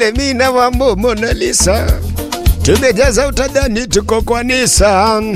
Mimi na wambo Mona Lisa tumejaza utadhani tuko kwa Nissan.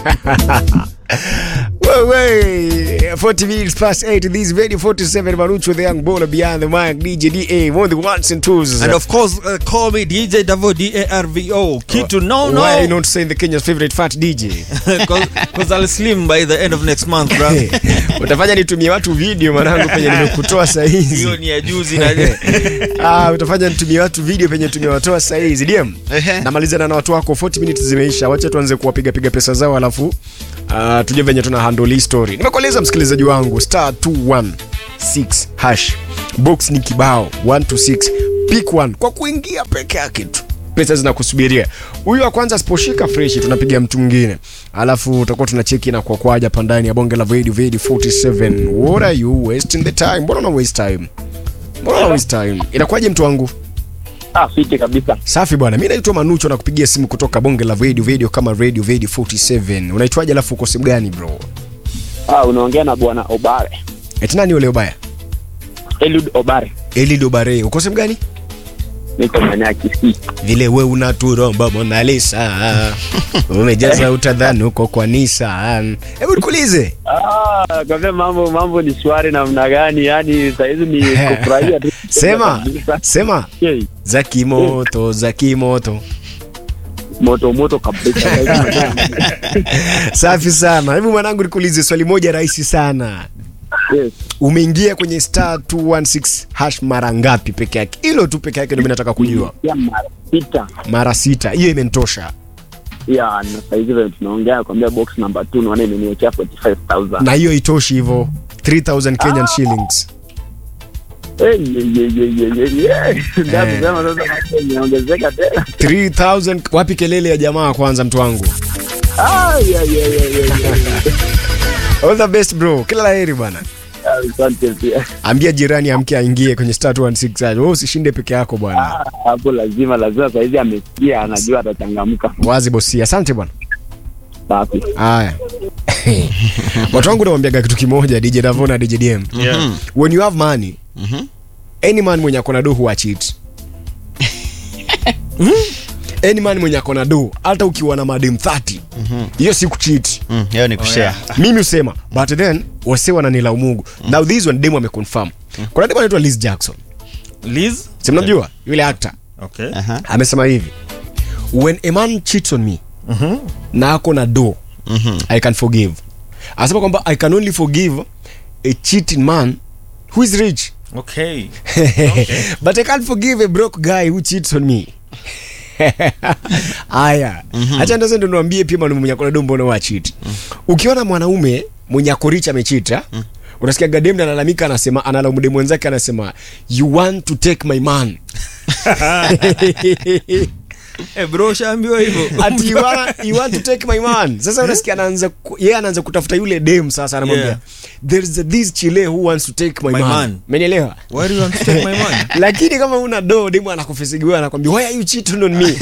Wewe 40 minutes past 8 this very 47 Marucho the young baller behind the mic DJ DA one of the ones and twos. And of course, uh, call me DJ Davo D-A-R-V-O. Kitu no no. Why are you not saying the Kenya's favorite fat DJ? Because I'll slim by the end of next month, bro. Utafanya nitumie watu video mwanangu penye nimekutoa saa hizi. Hiyo ni ya juzi na Ah, utafanya nitumie watu video penye tumewatoa saa hizi. DM. Ehe. Namalizana na watu wako 40 minutes zimeisha. Wacha tuanze kuwapiga piga pesa zao alafu uh, tujue venye tuna handle hii story. Nimekueleza msikilizaji wangu star 216 hash. Box ni kibao 1 to 6. Pick one kwa kuingia peke yake tu. Pesa zinakusubiria. Huyu wa kwanza asiposhika fresh tunapiga mtu mwingine. Alafu tutakuwa tunacheki na kwa kwaja hapa ndani ya bonge la Vedi Vedi 47. What are you wasting the time? Mbona una waste time? Mbona una waste time? Inakuwaje mtu wangu? Ah, fiti kabisa. Safi bwana, mi naitwa Manucho na kupigia simu kutoka bonge la radio radio kama radio radio 47. Unaitwaje alafu uko sehemu gani bro? Ah, unaongea na bwana Obare. Eti nani yule ubaya? Eliud Obare. Elid Obare. Uko sehemu gani? Niko maeneo ya Kisii. Vile we unaturomba Mona Lisa. Umejaza utadhani uko kwa Nissan. Hebu nikuulize. Ah, kwa vile mambo mambo ni shwari namna gani? Yaani saa hizi ni kufurahia tu. Sema, Kabisa. sema Hey, za kimoto, za kimoto. moto moto kabisa. Safi sana. Hebu mwanangu nikuulize swali moja rahisi sana. yes. Umeingia kwenye star 216 hash mara ngapi peke yake? Hilo tu peke yake ndio mimi nataka kujua. Ya mara sita. Mara sita. Hiyo imenitosha. Ya, na saa hizi vile tunaongea kwambia box number 2 naona imeniwekea 45000. Na hiyo itoshi hivyo. 3000 Kenyan shillings. Eh, ye ye ye ye ye. ye. Ndio kusema sasa mambo imeongezeka tena. 3000 wapi kelele ya jamaa kwanza mtu wangu. Ah, ya ya ya ya. ya. All the best bro. Kila laheri bwana. Ah, Asante pia. Ambia jirani amke aingie kwenye star 216 hash. Wewe usishinde peke yako bwana. Ah, Hapo lazima lazima saa hizi amesikia anajua atachangamka. Wazi bosi. Asante bwana. Safi. Haya. Watu wangu nawambiaga kitu kimoja DJ Davo na DJ DM. Yeah. When you have money, any man mwenye akona do huwa cheat. Hmm? Any man mwenye akona do hata ukiwa na madem 30 hiyo si kucheat. Mm, hiyo ni kushare. Mimi usema but then wase wananilaumugu. Now this one demo ameconfirm. Kuna demo anaitwa Liz Jackson. Liz? Si mnamjua yule actor? Okay. Aha. Amesema hivi. When a man cheats on me na ako na do I can forgive. Anasema kwamba I can only forgive a cheating man who is rich. Okay. but I can't forgive a broke guy who cheats on me. Aya. Acha ndo ndo niwaambie pia mwanaume mwenye akona dombo na wachiti. Ukiona mwanaume mwenye ako rich amechita, unasikia gadem na analalamika anasema analaumu demu wenzake anasema you want to take my man. Eh, bro, shaambiwa hivyo. Ati you want, you want to take my man. Sasa unasikia anaanza ku- yeye anaanza kutafuta yule dem sasa anamwambia Yeah. there's a, this chile who wants to take my, My man. man. Umenielewa? Why do you want to take my money? lakini kama una do demu anakufisigiwa anakwambia why are you cheating on me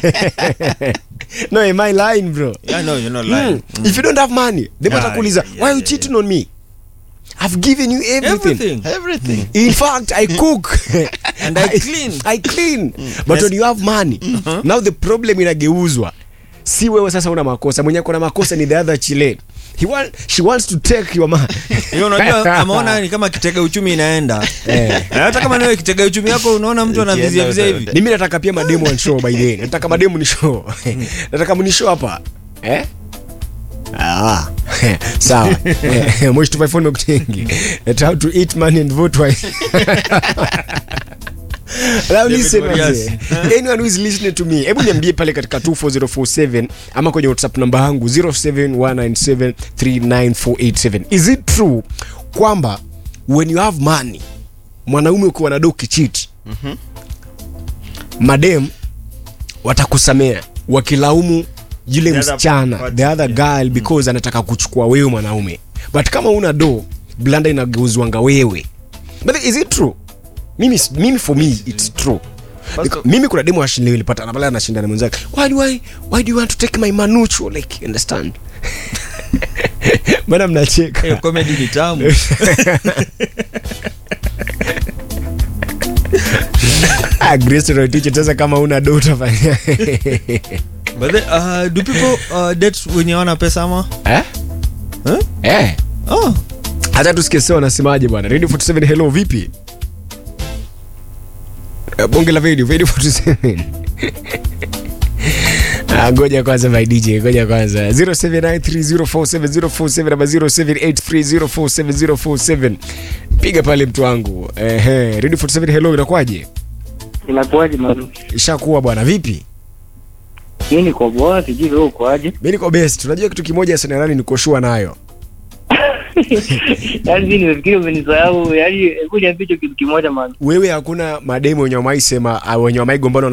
no am I lying bro Yeah, no, you're not mm. lying. if you don't have money demu Yeah, atakuuliza yeah, why are you yeah, cheating on me I've given you everything, Everything. Everything. in fact I cook And I clean. I clean but Yes. when you have money now the problem inageuzwa si wewe sasa una makosa mwenye kuna makosa ni the other chile He want, she wants to take your man Hiyo unajua ameona ni kama kitega uchumi inaenda. Eh. Na hata kama nawe kitega uchumi yako unaona mtu anavizia vizia hivi. mimi nataka pia mademu on show by the way nataka mademu ni show nataka mni show hapa eh Ah, sawa Eh, moshi tupaifoni mekutengi At how to eat money and vote wise Now listen, Marias. wazee. anyone who is listening to me hebu niambie pale katika 24047 ama kwenye whatsapp namba yangu 0719739487 is it true kwamba when you have money mwanaume ukiwa na do kichit madem watakusamea wakilaumu yule The other msichana party, the other girl because anataka kuchukua wewe mwanaume but kama una do blanda inageuzwanga wewe but is it true mimi, mimi for me it's true Because, mimi kuna demo ashindani ilipata na pale anashinda na mwenzake why do I why do you want to take my manucho like you understand bana mnacheka Hiyo comedy ni tamu. ah, Grace Rotich sasa kama una dota fanya But then, uh, do people uh, date wenye wana pesa ama? eh Huh? eh Oh. hata tusikie sio wanasemaje bwana radio 47 hello vipi Eh, bonge la video video 47 Ah, ngoja kwanza my DJ, ngoja kwanza 0793047047 ama 0783047047 piga pale mtu wangu ehe radio 47 hello inakuwaje Inakuwaje mami? ishakuwa bwana vipi Mimi niko poa, sijui wewe ukoaje? mi niko best unajua kitu kimoja sanarani nikoshua nayo Yaani mimi nimefikiri umenisahau, yaani hebu niambie hicho kitu kimoja mami. wewe hakuna mademu wenye wamaisema wenye wamaigombana